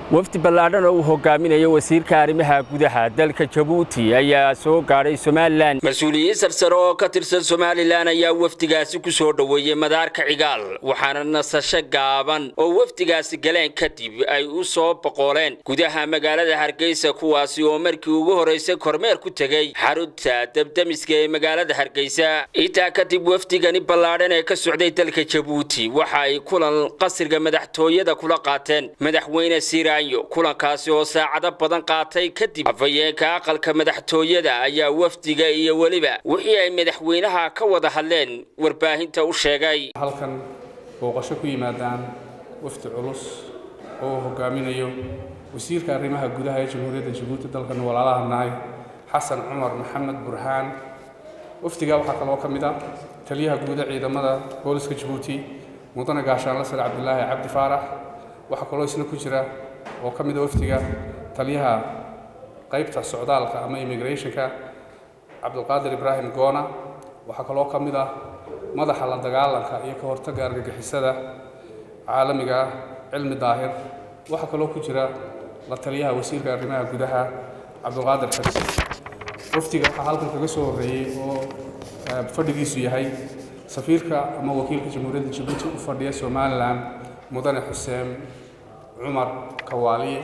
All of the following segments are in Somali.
wafdi ballaadhan oo uu hogaaminayo wasiirka arrimaha gudaha dalka jabuuti ayaa soo gaadhay somalilan mas-uuliyiin sarsare oo ka tirsan somalilan ayaa wafdigaasi ku soo dhoweeyey madaarka cigaal waxaana nasasho gaaban oo wafdigaasi galeen kadib ay u soo boqoleen gudaha magaalada hargeysa kuwaasi oo markii ugu horraysay kormeer ku tegey xarunta debdemiska ee magaalada hargeysa intaa kadib wafdigani ballaadhan ee ka socday dalka jabuuti waxa ay kulan qasriga madaxtooyada kula qaateen madaxweyne siira kulankaasi oo saacado badan qaatay kadib afhayeenka aqalka madaxtooyada ayaa wafdiga iyo weliba wixii ay madaxweynaha ka wada hadleen warbaahinta u sheegay halkan booqasho ku yimaadaan wafdi culus oo hogaaminayo wasiirka arrimaha gudaha ee jamhuuriyadda jabuuti dalkan walaalaha nahay xasan cumar maxamed burhaan wafdiga waxaa kaloo ka mid ah taliyaha guuda ciidamada booliska jabuuti mudane gaashaanle sare cabdilaahi cabdi faarax waxaa kaloo isna ku jira oo ka mid a wafdiga taliyaha qaybta socdaalka ama immigrationka cabdulqaadir ibraahim goona waxaa kaloo ka mid ah madaxa la dagaalanka iyo ka hortagga argagixisada caalamiga ah cilmi daahir waxaa kaloo ku jira la taliyaha wasiirka arrimaha gudaha cabdulqaadir xabsi wafdiga waxaa halkan kaga soo horreeyey oo fadhigiisu yahay safiirka ama wakiilka jamhuuriyadda jabuuti u fadhiya somalilan mudane xuseen cumar kawaaliye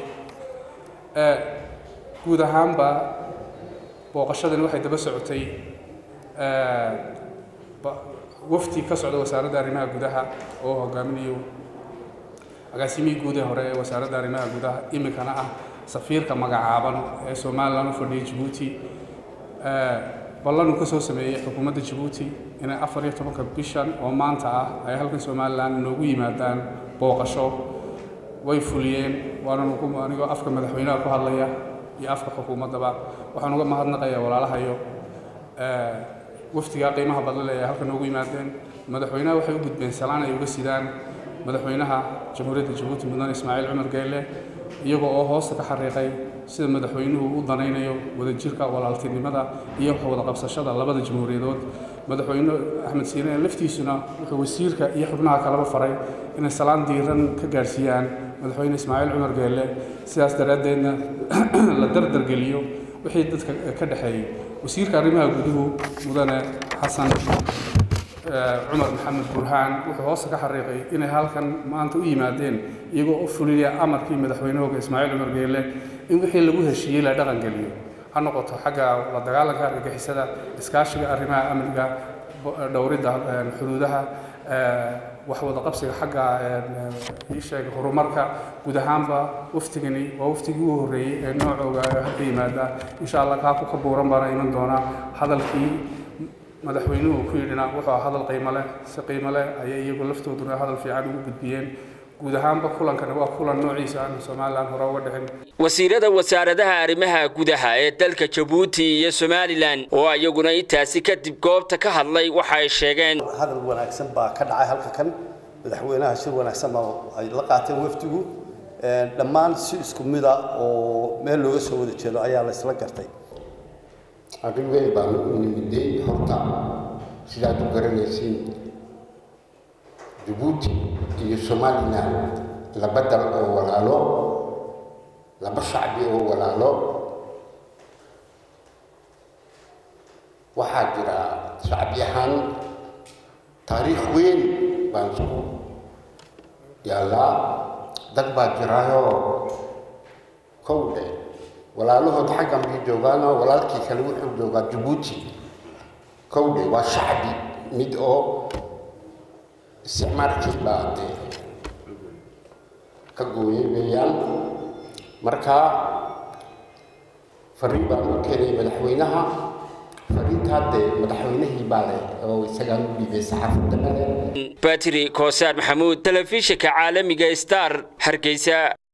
guud ahaanba booqashadani waxay daba socotay wafdi ka socda wasaaradda arrimaha gudaha oo hogaaminayo agaasimihii guud ee hore ee wasaaradda arrimaha gudaha iminkana ah safiirka magacaaban ee somalilan u fadhiya jabuuti ballan uu ka soo sameeyey xukuumadda jabuuti inay afar iyo tobanka bishan oo maanta ah ay halkan somalilan inoogu yimaadaan booqasho way fuliyeen waanan anigoo afka madaxweynaha ku hadlaya iyo afka xukuumaddaba waxaan uga mahadnaqayaa walaalahayo wafdigaa qiimaha badlale ee halkan noogu yimaadeen madaxweynaha waxay u gudbeen salaan ay uga sidaan madaxweynaha jamhuuriyadda jabuuti mudane ismaaciil cumar geelle iyagoo oo hoosta ka xariiqay sida madaxweynuhu u danaynayo wadajirka walaaltinimada iyo wada qabsashada labada jamhuuriyadood madaxweyne axmed siine laftiisuna wuxuu wasiirka iyo xubnaha kaleba faray inay salaan diiran ka gaadhsiiyaan madaxweyne ismaaciil cumar geelle sidaas daraaddeedna la dardargeliyo wixii dadka ka dhexeeyey wasiirka arrimaha guduhu mudane xasan cumar maxamed burhaan wuxuu hoosta ka xariiqay inay halkan maanta u yimaadeen iyagoo u fulinaya amarkii madaxweynahooga ismaaciil cumar geelle in wixii lagu heshiiyey la dhaqan geliyo ha noqoto xagga la dagaalanka argagixisada iskaashiga arrimaha amniga dhowridda xuduudaha wax wada qabsiga xagga ii sheega horumarka guud ahaanba waftigani waa waftigii ugu horreeyey ee noocooga hadda yimaada insha allah kaaku ka buuran baana iman doonaa hadalkii madaxweynuhu ku yidhina wuxuu ah hadal qiimo leh si qiimo leh ayay iyagu laftooduna hadal fiican ugu gudbiyeen guud ahaanba kulankani waa kulan noociisa aan somalilan hore uga dhicin wasiirada wasaaradaha arrimaha gudaha ee dalka jabuuti iyo somalilan oo iyaguna intaasi kadib goobta ka hadlay waxa ay sheegeen hadal wanaagsan baa ka dhacay halka kan madaxweynaha shir wanaagsan baa ay la qaateen wafdigu dhammaan si isku mida oo meel looga soo wada jeedo ayaa la isla gartay arrin weyn baanu u nimiday horta sidaad u garanaysiin jabuuti iyo somalilan laba dal oo walaalo laba shacbi oo walaalo waxaa jira shacbi ahaan taariikh weyn baan isku yaallaa dad baa jiraayoo kowdhe walaalahood xaggan bay joogaanoo walaalkii kale wuxuu joogaa jabuuti kowdhe waa shacbi mid oo isticmaalkii baa dee ka gooyay weeyaan marka fariin baan u keenay madaxweynaha fariintaa dee madaxweynihii baa leh oo isagaan u dhiibay saxaafadda male batri koosaar maxamuud telefishinka caalamiga star hargeysa